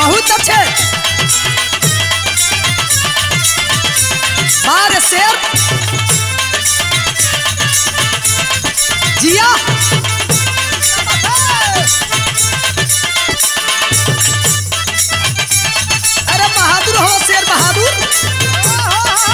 बहुत अच्छे बार शेर जिया अरे बहादुर हो शेर बहादुर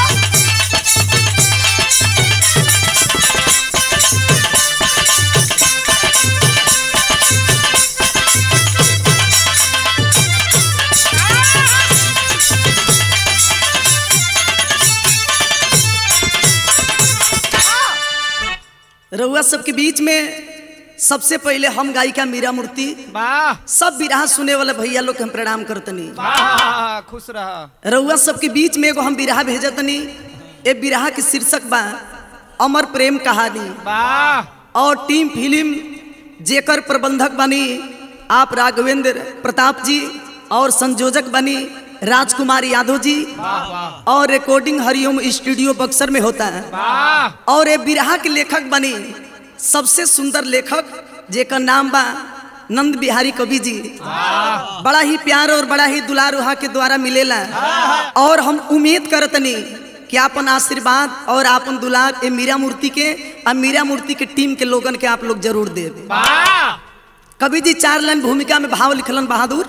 रउआ सबके बीच में सबसे पहले हम गायिका मीरा मूर्ति वाह सब बिरहा सुने वाले भैया लोग के हम प्रणाम करतनी वाह खुश रह रउआ सबके बीच में एगो हम बिरहा भेजतनी ए बिरहा के शीर्षक बा अमर प्रेम कहानी वाह और टीम फिल्म जेकर प्रबंधक बनी आप राघवेंद्र प्रताप जी और संयोजक बनी राजकुमार यादव जी वाह वाह और रिकॉर्डिंग हरिओम स्टूडियो बक्सर में होता है वाह और ये बिरहा के लेखक बनी सबसे सुंदर लेखक जेकर नाम बा नंद बिहारी कवि जी बड़ा ही प्यार और बड़ा ही दुलार वहाँ के द्वारा मिलेला और हम उम्मीद करतनी कि आपन आशीर्वाद और आपन दुलार ए मीरा मूर्ति के और मीरा मूर्ति के टीम के लोगन के आप लोग जरूर देव वाह कवि जी चार लाइन भूमिका में भाव लिखलन बहादुर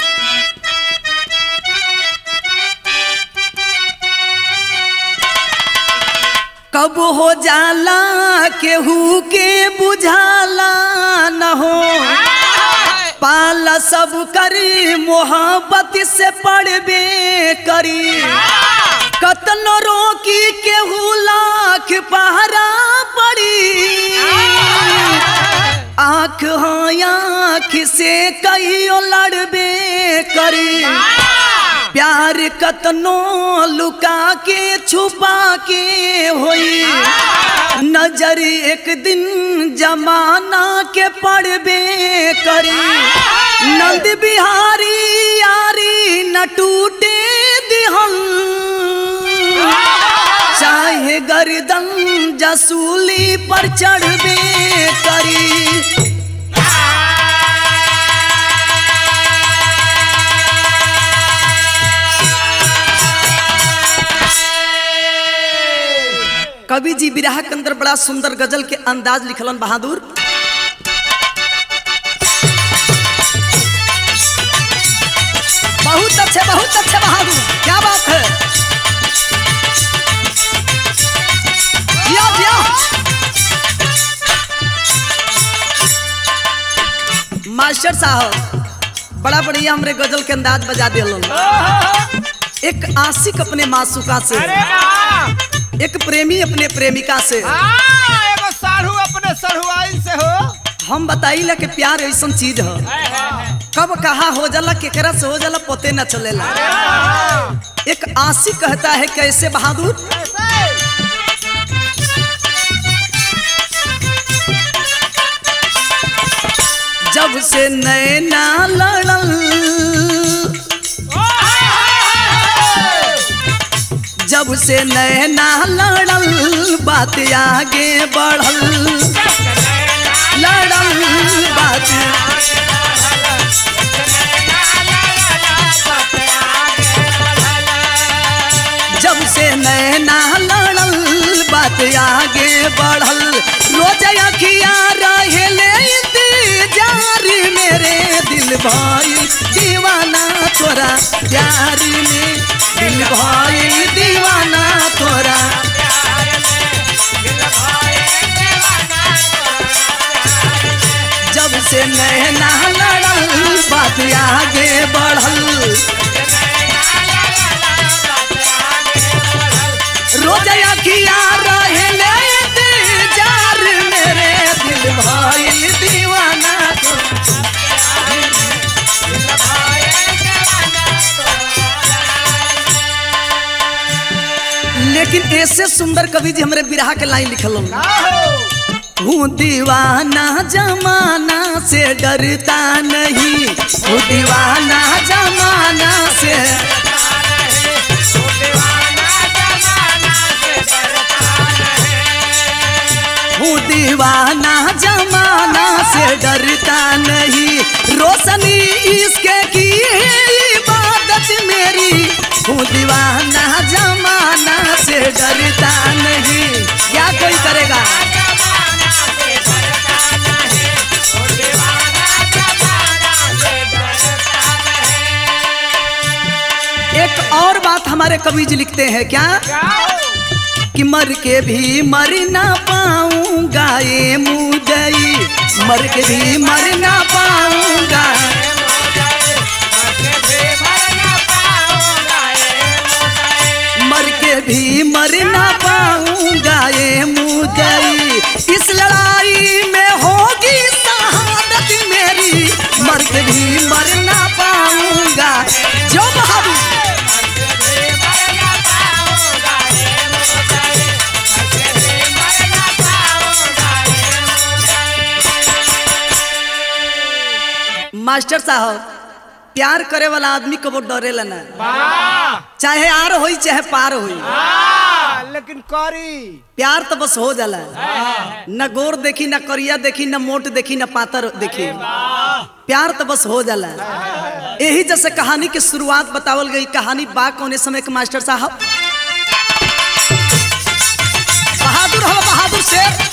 कब हो जाला केहू के बुझाला न हो पाला सब करी मोहब्बत से पड़बे करी कतनो रोकी केहू लाख पहरा पड़ी आँख हाँ आँख से कहियो लड़बे करी प्यार कतनो लुका के छुपा के होई नजर एक दिन जमाना के पड़बे करी नंद बिहारी यारी न टूटे दिहल चाहे गर्दन जसूली पर चढ़बे करी कवि जी बिरहा के अंदर बड़ा सुंदर गजल के अंदाज लिखलन बहादुर बहुत अच्छे बहुत अच्छे बहादुर क्या बात है जिया जिया मास्टर साहब बड़ा बढ़िया हमरे गजल के अंदाज बजा दिल एक आशिक अपने मासूका से अरे वाह एक प्रेमी अपने प्रेमिका से हाँ, एगो साढ़ू अपने सढ़ुआइन से हो हम बताइला कि प्यार ऐसा चीज है कब कहा हो जाला केकरा से हो जाला पते न चलेला एक आशिक कहता है कैसे बहादुर जब से नैना लड़ल जब से नैना लड़ल बात आगे बढ़ल लड़ल बात जब से नैना लड़ल बात आगे बढ़ल रोज अखिया रहेले इंतजार मेरे दिल भाई दीवाना तोरा प्यार में दिल भाई दीवाना तोरा जब से नैना लड़ल बात आगे बढ़ल रोज अखिया रहेले इंतजार मेरे दिल भाई दीवाना तोरा लेकिन ऐसे सुंदर कवि जी हमरे बिरहा के लाइन लिखल हूँ दीवाना जमाना से डरता नहीं हूँ दीवाना जमाना से हूँ दीवाना जमाना से डरता नहीं रोशनी इसके की हमारे कवि जी लिखते हैं क्या कि मर के भी मर ना पाऊंगा ये मुदई मर के भी मर ना पाऊंगा मर के भी मर ना पाऊंगा ये मुदई इस लड़ाई में होगी शहादत मेरी मर के भी मर ना पाऊंगा जो बहादुर मास्टर साहब प्यार करे वाला आदमी कबो डरेला ना चाहे आर होई चाहे पार होई लेकिन करी प्यार तो बस हो जाला न गोर देखी न करिया देखी न मोट देखी न पातर देखी प्यार तो बस हो जाला यही जैसे कहानी की शुरुआत बतावल गई कहानी बा कौने समय के मास्टर साहब बहादुर हो बहादुर शेर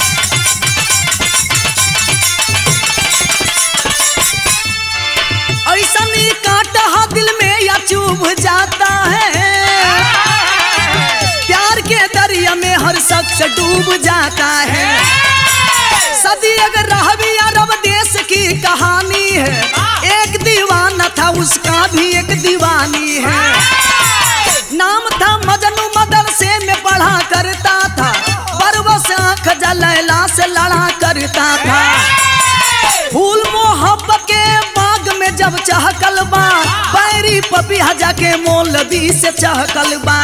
ऐसा नहीं काटा हा दिल में या चुभ जाता है प्यार के दरिया में हर शख्स डूब जाता है सदी अगर रह भी अरब देश की कहानी है एक दीवाना था उसका भी एक दीवानी है नाम था मजनू मदरसे में पढ़ा करता था बरबस आंख जलैला से लड़ा करता था फूल मोहब्बत के बाग में जब चहकल बा बैरी पपिया जाके मौलवी से चहकल बा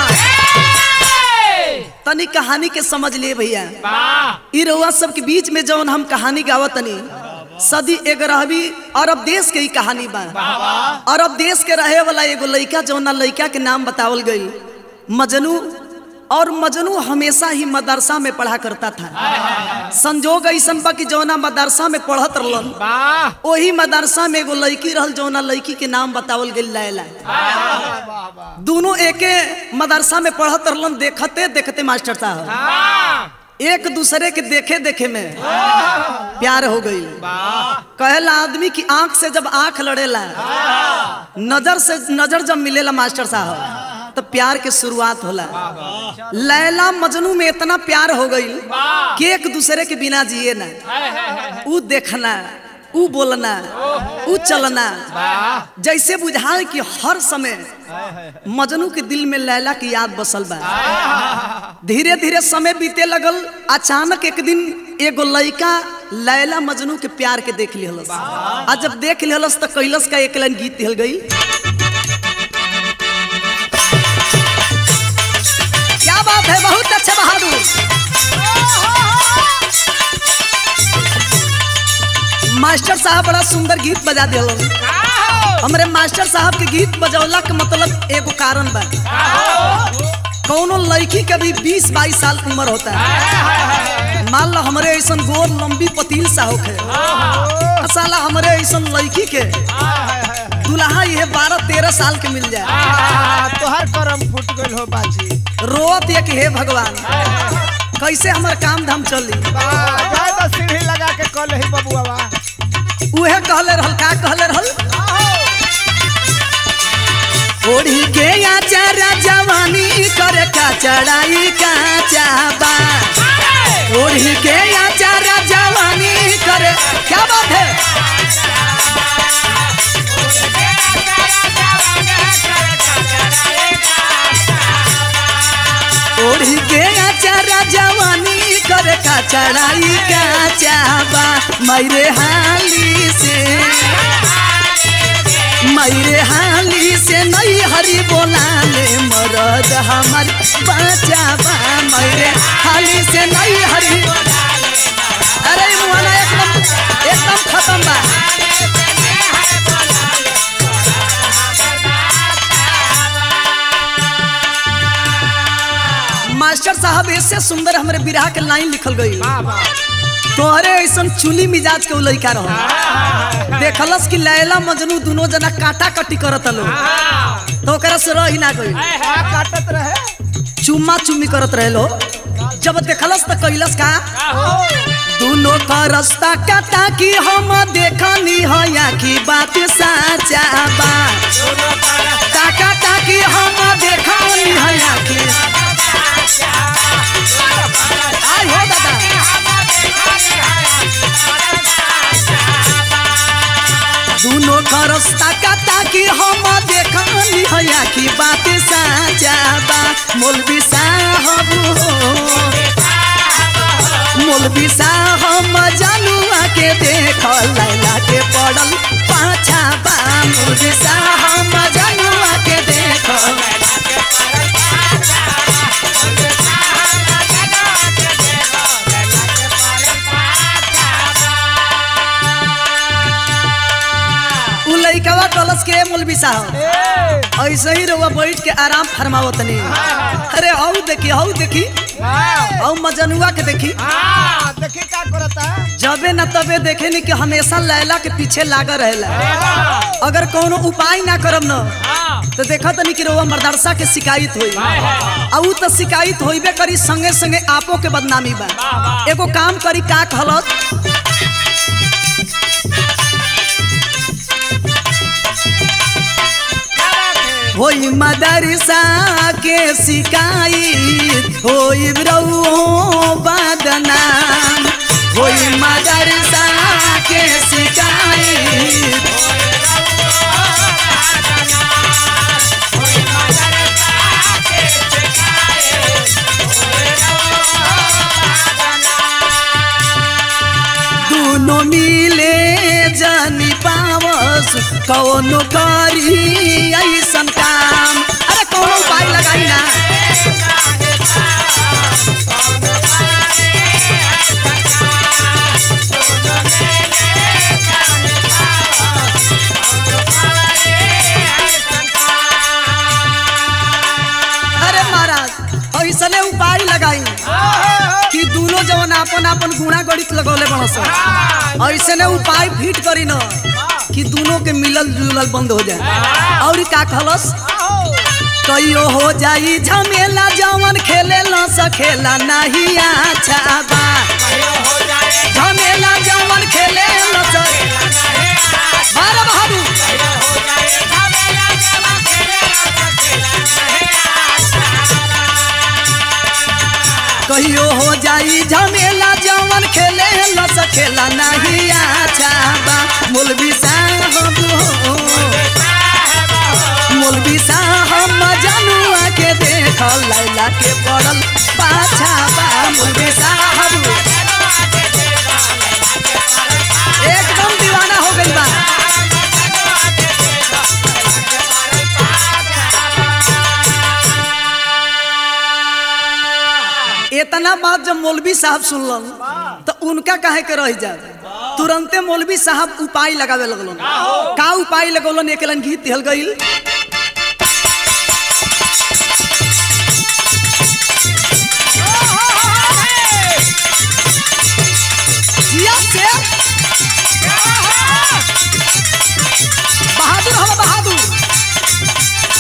तनी कहानी के समझ लिए भैया ई रउआ सबके बीच में जौन हम कहानी गावत तनी सदी ग्यारहवीं अरब देश के ही कहानी बा अरब देश के रहे वाला एगो लड़का जौना लड़का के नाम बतावल गई मजनू और मजनू हमेशा ही मदरसा में पढ़ा करता था संजोग ऐसन बा कि जौना मदरसा में पढ़त रहलन वाह वही मदरसा में एगो लड़की रहल जौना लड़की के नाम बतावल गई लैला दोनों एके मदरसा में पढ़त रहलन देखते देखते मास्टर साहब वाह एक दूसरे के देखे देखे में प्यार हो गई कहेला आदमी की आंख से जब आंख लड़ेला नजर से नजर जब मिलेला मास्टर साहब तो प्यार के शुरुआत होला लैला मजनू में इतना प्यार हो गई कि एक दूसरे के बिना जिए ना ऊ देखना ऊ बोलना ऊ चलना जैसे बुझाए कि हर समय मजनू के दिल में लैला की याद बसल बा धीरे धीरे समय बीते लगल अचानक एक दिन एगो लड़का लैला मजनू के प्यार के देख लिहलस आ जब देख लिहलस तो कैलस का एक लाइन गीत हिल गई क्या बात है बहुत अच्छे बहादुर मास्टर साहब बड़ा सुंदर गीत बजा दिलन हमरे मास्टर साहब के गीत बजौला के मतलब एगो कारण बा कौनो लड़की के भी 20 22 साल की उम्र होता है मान लो हमरे ऐसन गोर लंबी पतील सा होखे आ साला हमरे ऐसन लड़की के दुल्हा ये बारह तेरह साल के मिल जाए तोहर करम फूट गइल हो बाजी रोत ये कि हे भगवान कैसे हमर काम धाम चली जाए तो सीढ़ी लगा के कल ही बबुआ बा उहे कहले रहल का कहले रहल ओढ़ी के आचारा जवानी करे का चढ़ाई का चाबा ओढ़ी के आचारा जवानी करे क्या बात है ओढ़ी के आचारा जवानी करे का चढ़ाई का चाबा मैरे हाली से मैरे हाली से नई हरी बोला ले मरद हमर बचावा मैरे हाली से नई हरी अरे ई मुहाना एकदम एकदम खत्म बा मास्टर साहब ऐसे सुंदर हमरे बिरहा के लाइन लिखल गई तोहरे ऐसन चुली मिजाज के उ लइका रहो देखलस कि लैला मजनू दोनों जना काटा कटी करत लो तो ओकरा से रही ना गई का काटत रहे चुम्मा चुम्मी करत रहे लो जब देखलस त कैलस का दोनों का रास्ता काटा कि हम देखनी हया की बात साचा बा काका ताकि हम देखनी बरसता का ताकि हम देखनी हया की बात साचा बा मौलवी साहब हो मौलवी साहब जनुआ के देख लैला के पड़ल पाछा बा मौलवी साहब जनुआ के देख उ लइकवा कलश के मौलवी साहब ऐसे ही रहुआ बैठ के आराम फरमावत नहीं अरे हौ देखी हौ देखी हौ मजनुआ के देखी देखी का करता जबे न तबे देखे नी कि हमेशा लैला के पीछे लागल रहेला अगर कोनो उपाय ना करब न तो देखा तनी कि रउआ मर्दरसा के शिकायत होई आ उ तो शिकायत होइबे करी संगे संगे आपो के बदनामी बा एगो काम करी का कहलत होई मदरसा के शिकायत होई रउओ बदनाम होई मदरसा के शिकायत दोनों मिले जानी पावस कौनो करी ऐसन काम अरे कौनो उपाय लगाई ना अरे महाराज ऐसने उपाय लगाई कि दोनों जवन आपन आपन गुणा गणित लगौले बनस ऐसे ने उपाय फिट करी न कि दोनों के मिलल जुलल बंद हो जाए और का कहलस कहियो हो जाई झमेला जवन खेले न सखेला नहीं अच्छा बा झमेला जवन खेले न सखेला बारह बहादुर कहियो हो जाई झमेला जवन खेले न सखेला नहीं अच्छा बा मौलवी साहब हो मौलवी साहब जनुआ के देख लैला के पड़ल पाछा बा मौलवी साहब एकदम दीवाना हो गई बा इतना बात जब मौलवी साहब सुनलन तो उनका काहे के रह जाए तुरंते मौलवी साहब उपाय लगावे लगलन का उपाय लगौलन एक लन गीत दिहल गईल जिया से बहादुर हम बहादुर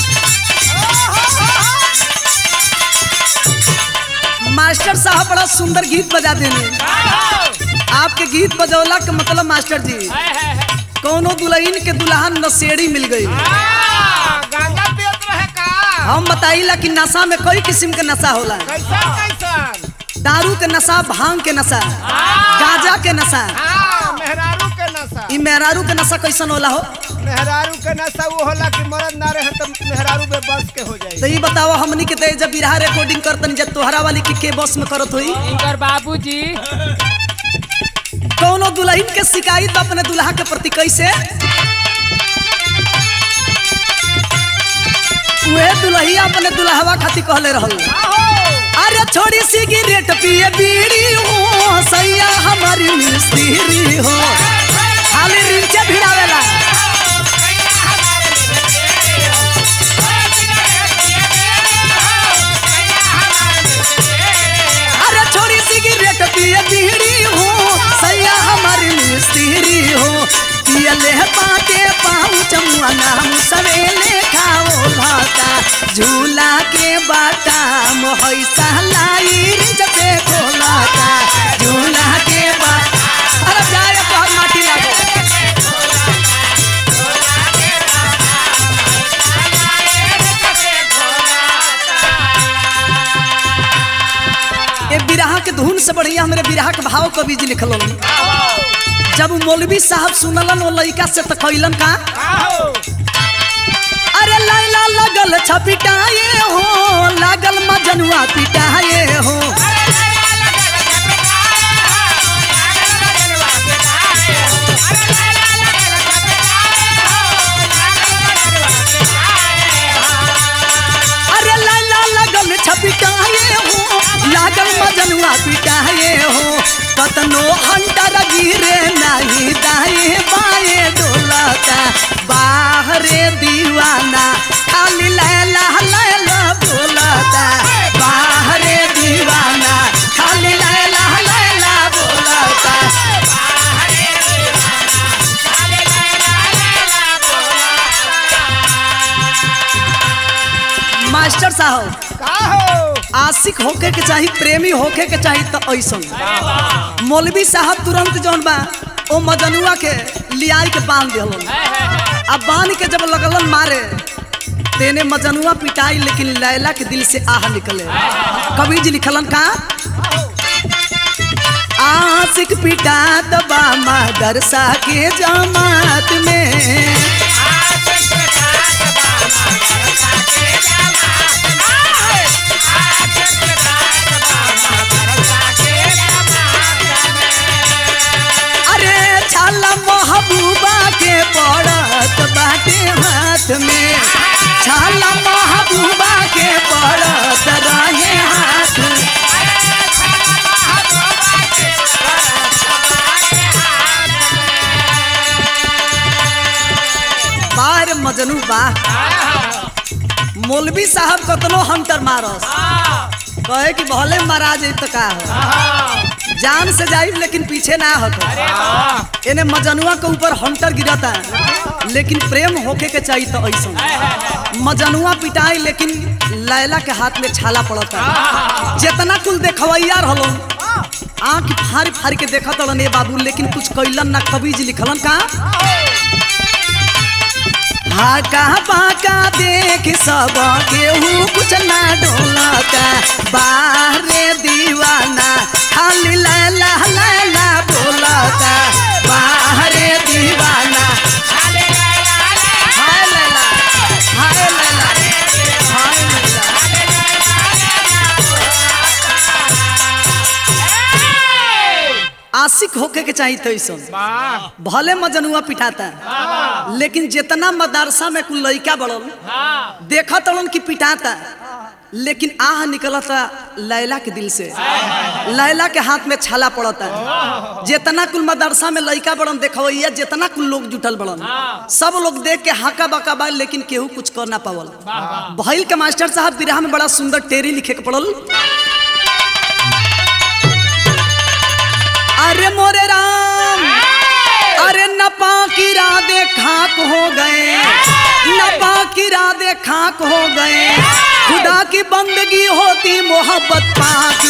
मास्टर साहब बड़ा सुंदर गीत बजा देने आपके गीत बजौला के मतलब मास्टर जी कौनो दुल्हन के दुल्हन नशेड़ी मिल गई गंगा पियत रहे का हम बताइला कि नशा में कई किस्म के नशा होला कैसा कैसन दारू के नशा भांग के नशा गांजा के नशा हाँ मेहरारू के नशा ई मेहरारू के नशा कैसन होला हो मेहरारू के नशा वो होला कि मरद ना रहे तो मेहरारू में बस के हो जाए तो ई बताओ हमनी के ते जब बिरहा रिकॉर्डिंग करतन जब तोहरा वाली के के बस में करत होई इनकर बाबूजी कौनो दुल्हन के शिकायत अपने दुल्हा के प्रति कैसे उहे दुल्हिया अपने दुल्हवा खातिर कहले रहल अरे छोड़ी सिगरेट पिए बीड़ी हो सैया हमारी मिस्त्री हो खाली रिंचे भिड़ावेला अरे छोड़ी सिगरेट पिए बीड़ी हो सैया हमारी मिस्त्री हो पिए ले पाते पाऊ चमुआ नाम सवेले खाओ भाता झूला के बाटा मोहैसा लाई जते खोलाता झूला के बाटा अरे जाए बहुत माटी लागो ए बिरहा के धुन से बढ़िया हमरे बिरहा के भाव कवि जी लिखल जब मौलवी साहब सुनलन वो लड़का से तो कैलन का अरे लैला लगल छपिटाए हो लागल मजनुआ पिटाए हो अरे लैला लगल छपिटाए हो लागल मजनुआ पिटाए हो कतनो हंटर गिरे नहीं दाए बाए डोलता बाहरे दीवाना खाली लैला लैला बोलता बाहरे दीवाना खाली लैला लैला बोलता मास्टर साहब का हो आशिक होके के चाही प्रेमी होके के चाही तो ऐसा मौलवी साहब तुरंत जौन बा ओ मजनुआ के लियाई के बांध दिलन अब बांध के जब लगलन मारे तेने मजनुआ पिटाई लेकिन लैला के दिल से आह निकले कवि जी लिखलन का आशिक पिटा दबा मदरसा के जमात में अरे छाला महबूबा के पड़त बाटे हाथ में छाला महबूबा के पड़त रहे हाथ में बार मजनू बा मौलवी साहब कतनो हंटर मारस कहे कि भले मारा जाई तो का हो जान से जाई लेकिन पीछे ना हटो एने मजनुआ के ऊपर हंटर गिरता लेकिन प्रेम होके के चाहिए तो ऐसा मजनुआ पिटाई लेकिन लैला के हाथ में छाला पड़ता जितना कुल देखवैया रहलो आंख फाड़ फाड़ के देखत रहन ए बाबू लेकिन कुछ कैलन ना कवि जी लिखलन का हाका बाका देख सब केहू कुछ ना डोलता बाहरे दीवाना खाली लैला लैला बोलता बाहरे दीवाना हाय लैला हाय लैला हाय लैला आशिक होके के चाहिए तो ऐसा भले मजनुआ पिटाता लेकिन जितना मदरसा में कुल लड़का बड़ल देखा तड़न कि पिटाता लेकिन आह निकलता लैला के दिल से लैला के हाथ में छाला पड़ता जितना कुल मदरसा में लड़का बड़न देखवैया जितना कुल लोग जुटल बड़न सब लोग देख के हाका बाका बा लेकिन केहू कुछ कर ना पावल भइल के मास्टर साहब बिरहा में बड़ा सुंदर टेरी लिखे के पड़ल अरे मोरे राम अरे नपा की राधे खाक हो गए नपा की राधे खाक हो गए खुदा की बंदगी होती मोहब्बत पाक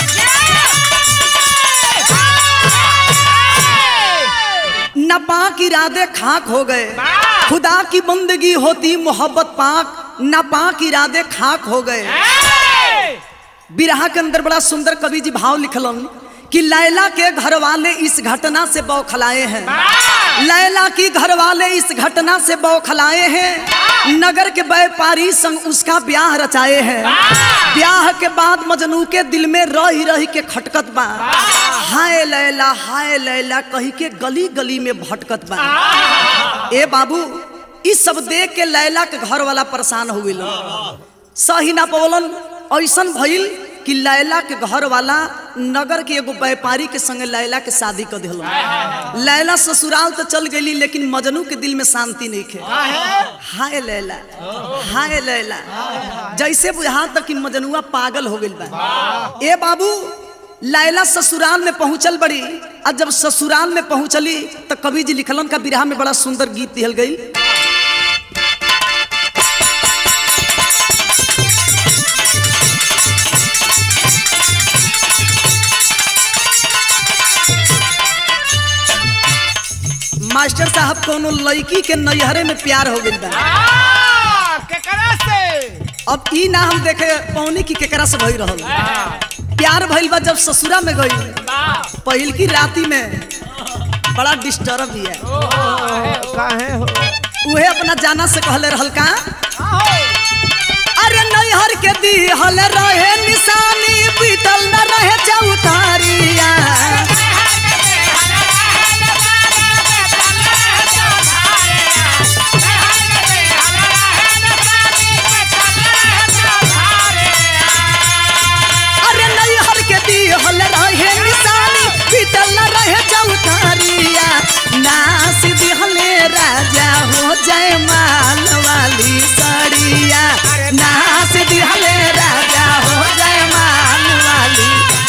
नपा की राधे खाक हो गए खुदा की बंदगी होती मोहब्बत पाक नपा की राधे खाक हो गए बिरहा के अंदर बड़ा सुंदर कवि जी भाव लिखलन कि लैला के घर वाले इस घटना से बौखलाए हैं लैला की घर वाले इस घटना से बौखलाए हैं नगर के व्यापारी संग उसका ब्याह रचाए हैं ब्याह के बाद मजनू के दिल में रही रही के खटकत बा हाय लैला हाय लैला कही के गली गली में भटकत बा ए बाबू इस सब देख के लैला के घर वाला परेशान हो गइल सही ना पवलन ऐसन भइल कि लैला के घर वाला नगर के एगो व्यापारी के संगे लैला के शादी कर दिल लैला ससुराल तो चल गई लेकिन मजनू के दिल में शांति नहीं खे हाय लैला हाय लैला जैसे बुझा तक कि मजनुआ पागल हो गइल बा ए बाबू लैला ससुराल में पहुंचल बड़ी और जब ससुराल में पहुंचली तो कवि जी लिखलन का बिरहा में बड़ा सुंदर गीत दिहल गई मास्टर साहब कोनो लड़की के नैहरे में प्यार हो गइल बा आ, केकरा से अब ई ना हम देखे पौनी की केकरा से भई रहल प्यार भइल बा जब ससुरा में गई पहिल की राती में बड़ा डिस्टर्ब भी है काहे हो उहे अपना जाना से कहले रहल का अरे नैहर के दिहल रहे निशानी बीतल न रहे चौतारिया अरे नैहर के दिहल रहे निशानी बीतल न रहे चौतारिया नास दिहले राजा हो जय माल वाली सड़िया नास दिहले राजा हो जय माल वाली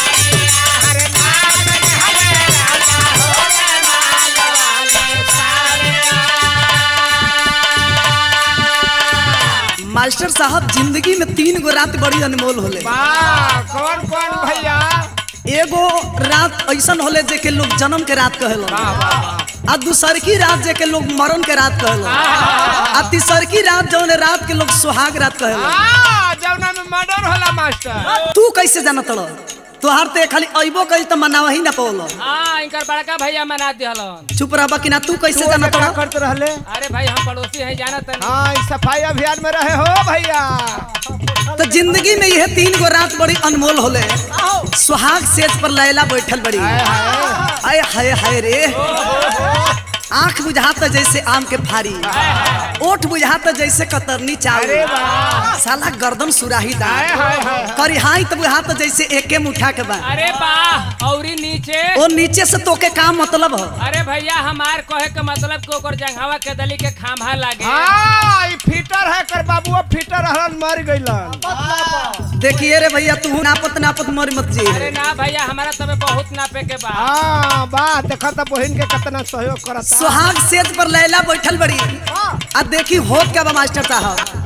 मास्टर साहब जिंदगी में तीन गो रात बड़ी अनमोल होले वाह कौन कौन भैया एगो रात ऐसन होले जे के लोग जन्म के रात कहेलो वाह वाह वाह आ दूसरकी रात जे के लोग मरण के रात कहेलो आ तीसरकी रात जौन रात के लोग सुहाग रात कहेलो आ, जौना में मर्डर होला मास्टर तू कैसे जानत रह तोहार ते खाली अइबो कइल त मनावा ही ना पौलो हाँ इनकर बड़का भैया मना दिहलन चुप रहबा कि ना तू कैसे तू जानत क्या रह करते रहले अरे भाई हम पड़ोसी हैं जानत नहीं हाँ इस सफाई अभियान में रहे हो भैया तो जिंदगी में यह तीन गो रात बड़ी अनमोल होले सुहाग सेज पर लैला बैठल बड़ी हाय हाय आय हाय हाय रे आंख बुझात जैसे आम के फारी ओठ बुझात जैसे कतरनी अरे चावल वाह साला गर्दन सुराही हाय दार हाय हाय करिहाई तो बुझात जैसे एके मुठा के बा अरे वाह औरी नीचे ओ नीचे से तोके का मतलब हो अरे भैया हमार कहे के मतलब कि ओकर जंघावा के दली के खाम्हा लागे हाँ ई फिटर है कर बाबुआ फिटर रहलन मर गइलन देखिए रे भैया तू नापत नापत मर मत जी अरे ना भैया हमारा तबे बहुत नापे के बा हाँ बा देखा था बहन के कितना सहयोग करता सुहाग सेज पर लैला बैठल बड़ी आ देखी होत का बा मास्टर साहब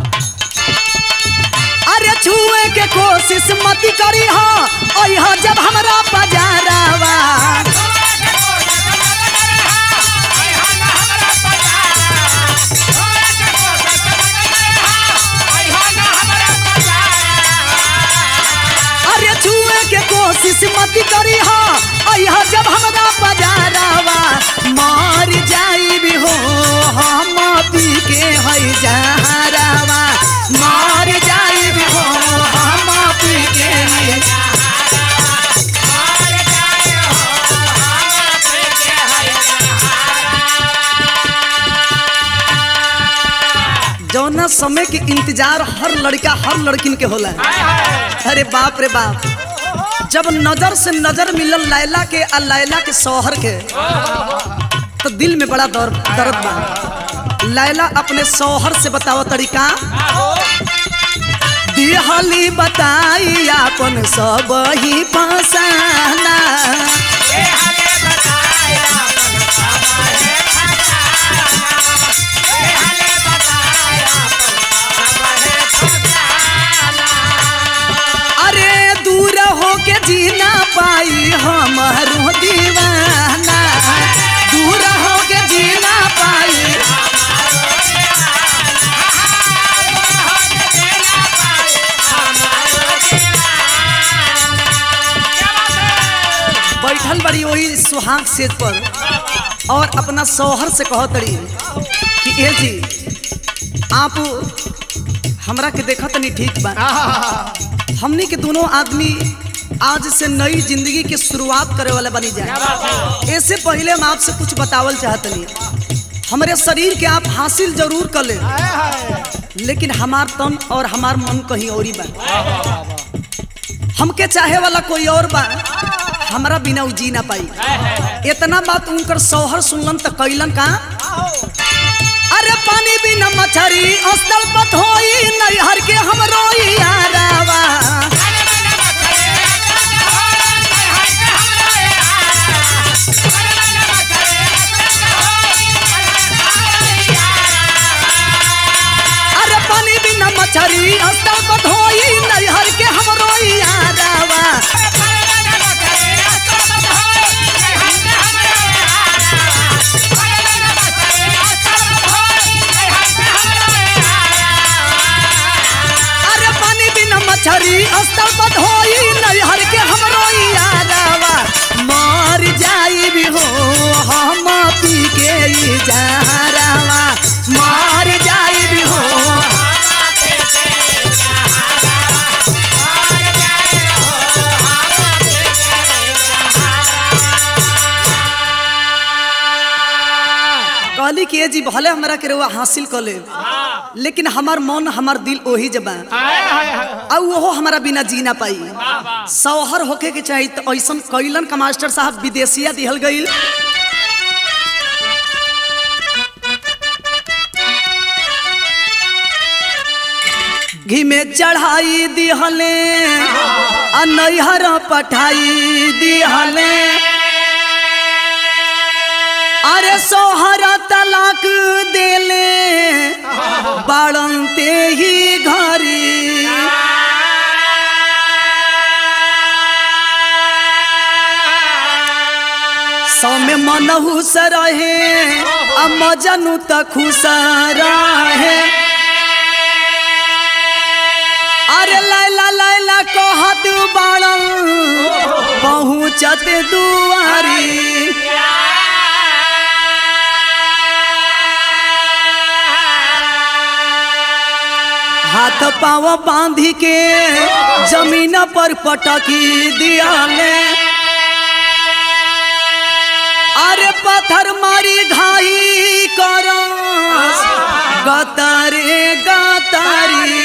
अरे छुए के कोशिश मत करी हो ओह जब हमरा पजारावा अरे छुए के कोशिश मत करी हो ओह जब हमरा पजारावा मर जाई भी हो हम पी के हई जहरावा मर जाई भी हो हम पी के हई जौना समय के इंतजार हर लड़का हर लड़किन के होला अरे बाप रे बाप जब नजर से नजर मिलल लैला के आ लैला के शौहर के तो दिल में बड़ा दर्द दर्द बा लैला अपने शौहर से बताओ तरीका दिहली बताई अपन सब ही फसाना अरे दूर हो के जीना पाई हमारो दीवाना दूर हो के जीना पाई बैठल बड़ी वही सुहाग सेज पर और अपना शौहर से कहो तड़ी कि ए जी आप हमरा के देखत नहीं ठीक बा हमनी के दोनों आदमी आज से नई जिंदगी की शुरुआत करे वाला बनी जाए ऐसे पहले हम आपसे कुछ बतावल चाहतनी हमारे शरीर के आप हासिल जरूर कर ले हाय हाय लेकिन हमार तन और हमार मन कहीं और ही बा हमके चाहे वाला कोई और बा हमरा बिना उ जी ना पाई इतना बात उनकर शौहर सुनलन त कैलन का अरे पानी बिना मछरी अस्तल पत होई नैहर के हम रोई यारावा अरे पानी बिना मछरी अस्तल पत होई नैहर के हम रोई यारावा अरे पानी बिना मछरी अस्तल पत होई नैहर के हम रोई यारावा मर जाई भी हो हम जी भले हमरा के रउआ हासिल कर ले लेकिन हमार मन हमार दिल ओही जबा और वो हमारा बिना जी ना पाई सौहर होके के चाहिए तो ऐसा कैलन का मास्टर साहब विदेशिया दिहल गईल घी में चढ़ाई दिहले आ नैहर पठाई दिहले अरे सोहर तलाक देले बाड़नते ही घरी सौ में मनहू से रहे आ मजनू त खुश रहे अरे लैला लैला कहत बाड़न पहुँचत दुआरी हाथ पाव बांधी के जमीन पर पटकी दियाले अरे पत्थर मारी घाई कर गतारे गतारी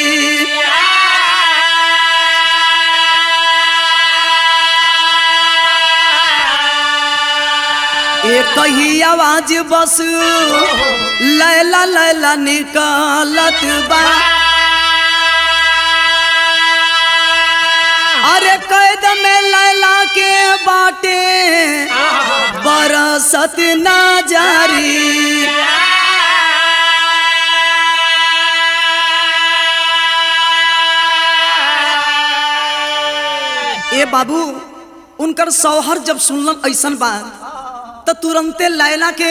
एक ही आवाज बस लैला लैला निकलत बा अरे कैद में लैला के बाटे बरसत ना जारी ए बाबू उनकर सौहर जब सुनलन ऐसन बात तो तुरंते लैला के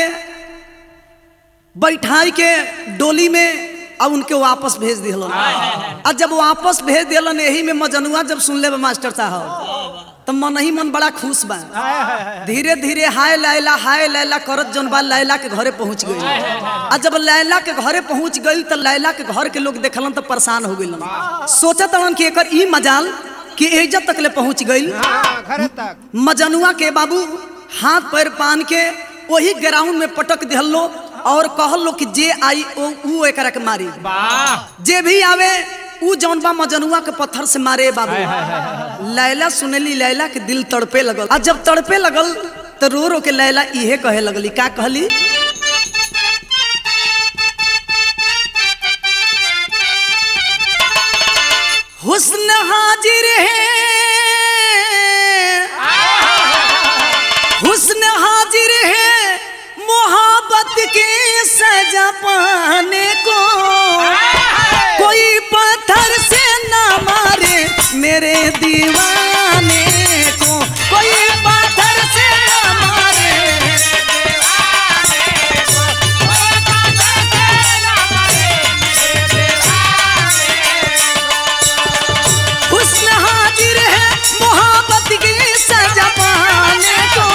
बैठाई के डोली में अब उनके वापस भेज दिलन और जब वापस भेज दिलन यही में मजनुआ जब सुन ले मास्टर साहब तो मन ही मन बड़ा खुश बा धीरे धीरे हाय लैला हाय लैला करत जौन बा लैला के घरे पहुंच गई और जब लैला के घरे पहुंच गई तो लैला के घर के लोग देखलन तो परेशान हो गइलन सोचत हलन कि एकर ई मजाल कि इज्जत तक ले पहुंच गई घर तक मजनुआ के बाबू हाथ पैर पान के वही ग्राउंड में पटक दिहलो और कहलो कि जे आई ओ ऊ एकरा के मारी जे भी आवे ऊ जौन बा मजनुआ के पत्थर से मारे बाबू लैला सुनेली लैला के दिल तड़पे लगल आ जब तड़पे लगल तो रो रो के लैला इहे कहे लगली का कहली हुस्न हाजिर है हुस्न हाजिर है मोहब्बत के सजा पाने को कोई पत्थर से ना मारे मेरे दीवाने को कोई पत्थर से ना मारे हुस्न हाजिर है मोहब्बत की सजा पाने को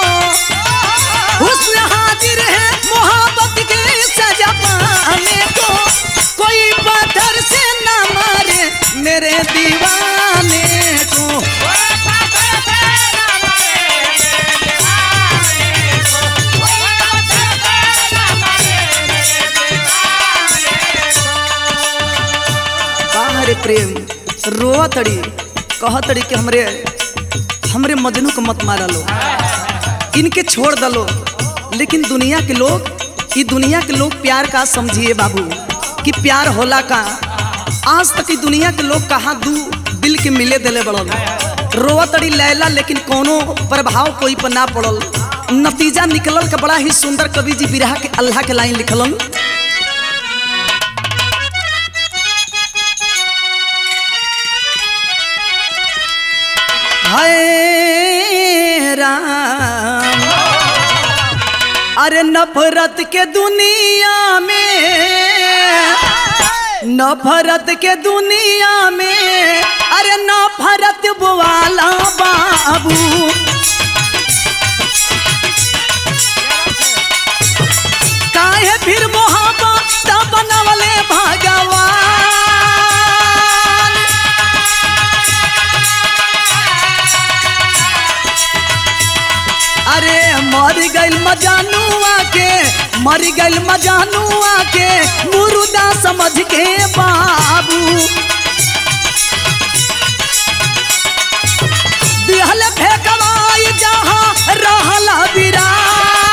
हुस्न हाजिर है मोहब्बत की सजा पाने को कोई पत्थर से न मारे मेरे दीवाने को बाहर प्रेम रोआ तड़ी कह तड़ी कि हमरे हमरे मजनू को मत मारा लो इनके छोड़ दलो लेकिन दुनिया के लोग ई दुनिया के लोग प्यार का समझिए बाबू कि प्यार होला का आज तक ई दुनिया के लोग कहाँ दू दिल के मिले दिले बड़ल रोआ तड़ी लैला लेकिन कोनो प्रभाव कोई पर ना पड़ल नतीजा निकलल का बड़ा ही सुंदर कवि जी बिरहा के अल्लाह के लाइन लिखलन हाय राम अरे नफरत के दुनिया में नफरत के दुनिया में अरे नफरत वाला बाबू काहे फिर मोहब्बत बनवले भगवान अरे मर गइल मजानुआ के मर गइल मजानुआ के मुर्दा समझ के बाबू दिहल फेंकवाई जहाँ रहल बिरान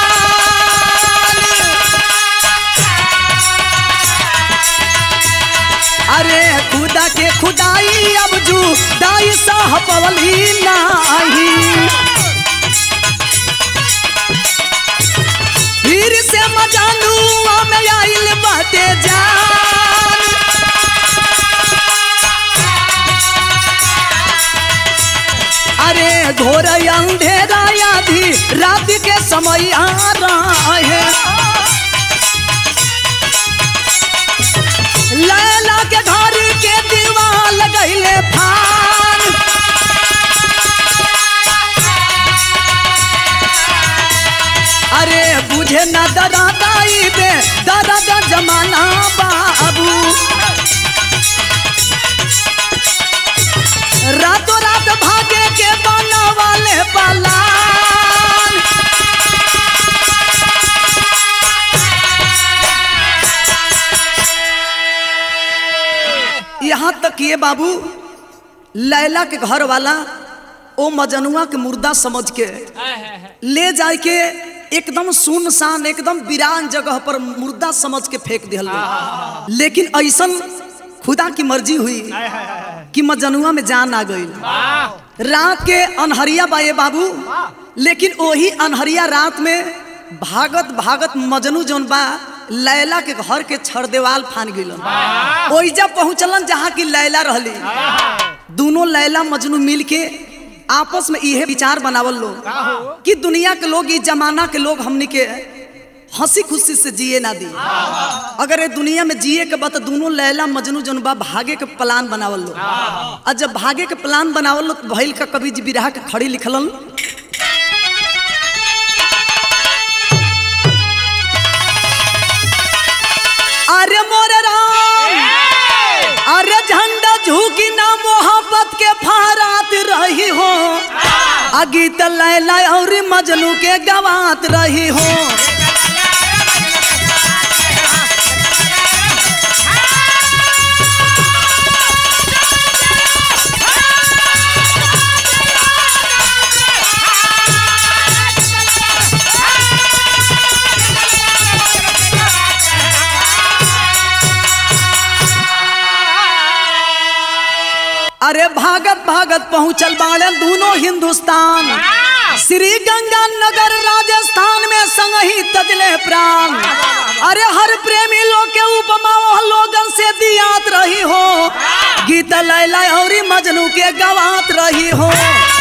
अरे खुदा के खुदाई अब जू दाई साह पवली नाही फिर से मजानू में आइल बाटे जान अरे घोर अंधेरा आधी रात के समय आ रहा है लैला के घर के दीवाल गईले फान अरे बुझे न दरादा बे दरादा जमाना बाबू रातों रात भागे के बना वाले पलान यहाँ तक ये बाबू लैला के घर वाला ओ मजनुआ के मुर्दा समझ के हाय, हाय, हाय। ले जाए के एकदम सुनसान एकदम वीरान जगह पर मुर्दा समझ के फेंक दिहल बा। लेकिन ऐसन खुदा की मर्जी हुई कि मजनुआ में जान आ गई वाह रात के अनहरिया बा ये बाबू लेकिन वही अनहरिया रात में भागत भागत मजनू जौन बा लैला के घर के छड़ देवाल फान गिलन ओइजा पहुंचलन जहाँ की लैला रहली दोनों लैला मजनू मिल के आपस में इहे विचार बनावल लोग कि दुनिया के लोग इस जमाना के लोग हमनी के हंसी खुशी से जिए ना दी अगर ये दुनिया में जिए के बा तो दोनों लैला मजनू जौन बा भागे के प्लान बनावल लो और जब भागे के प्लान बनावल लो तो भइल का कभी जी बिरहा के खड़ी लिखलन अरे मोरे राम अरे झंडा झुकी ना मोहब्बत के फहरात रही हो अगीत लैला और मजनू के गवात रही हो अरे भागत भागत पहुंचल बाड़े दोनों हिंदुस्तान श्री गंगा नगर राजस्थान में संग ही तजले प्राण अरे हर प्रेमी लोग के उपमा वह लोगन से दियात रही हो गीत लैला और मजनू के गवात रही हो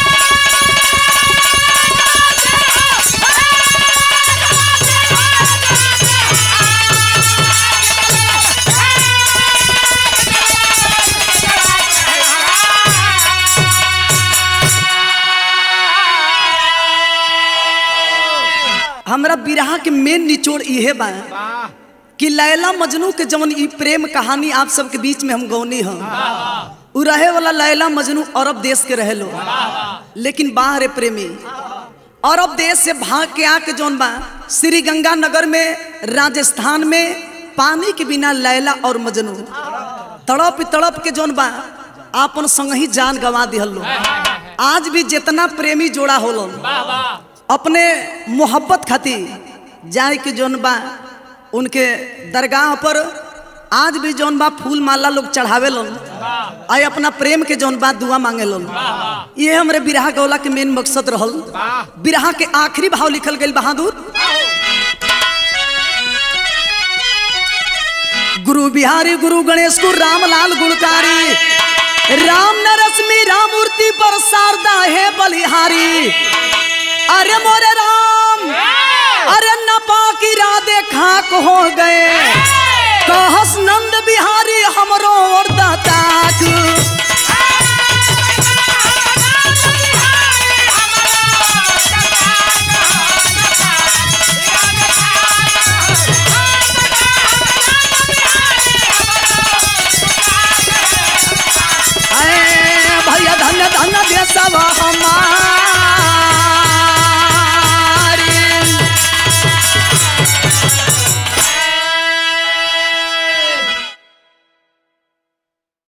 हमरा बिरहा के मेन निचोड़ इहे बा कि लैला मजनू के जवन ई प्रेम कहानी आप सबके बीच में हम गौनी हम उ रहे वाला लैला मजनू अरब देश के रहे लो लेकिन बाहर प्रेमी अरब देश से भाग के आके जौन बा श्री गंगा नगर में राजस्थान में पानी के बिना लैला और मजनू तड़प तड़प के जौन बा आपन संग ही जान गवा दिहल लो आज भी जितना प्रेमी जोड़ा होलो वाह वाह अपने मोहब्बत खातिर जाए के जौन बा उनके दरगाह पर आज भी जौन बा फूल माला लोग चढ़ावे लन आए अपना प्रेम के जौन बा दुआ मांगे लन ये हमरे बिरहा गौला के मेन मकसद रहल बिरहा के आखिरी भाव लिखल गई बहादुर गुरु बिहारी गुरु गणेश को रामलाल गुणकारी राम नरश्मि राम मूर्ति पर शारदा है बलिहारी अरे मोरे राम अरे नपा की राधे खाक हो गए कहस नंद बिहारी हमरो और दाताक ऐ भैया धन्य धन्य देशवा हमार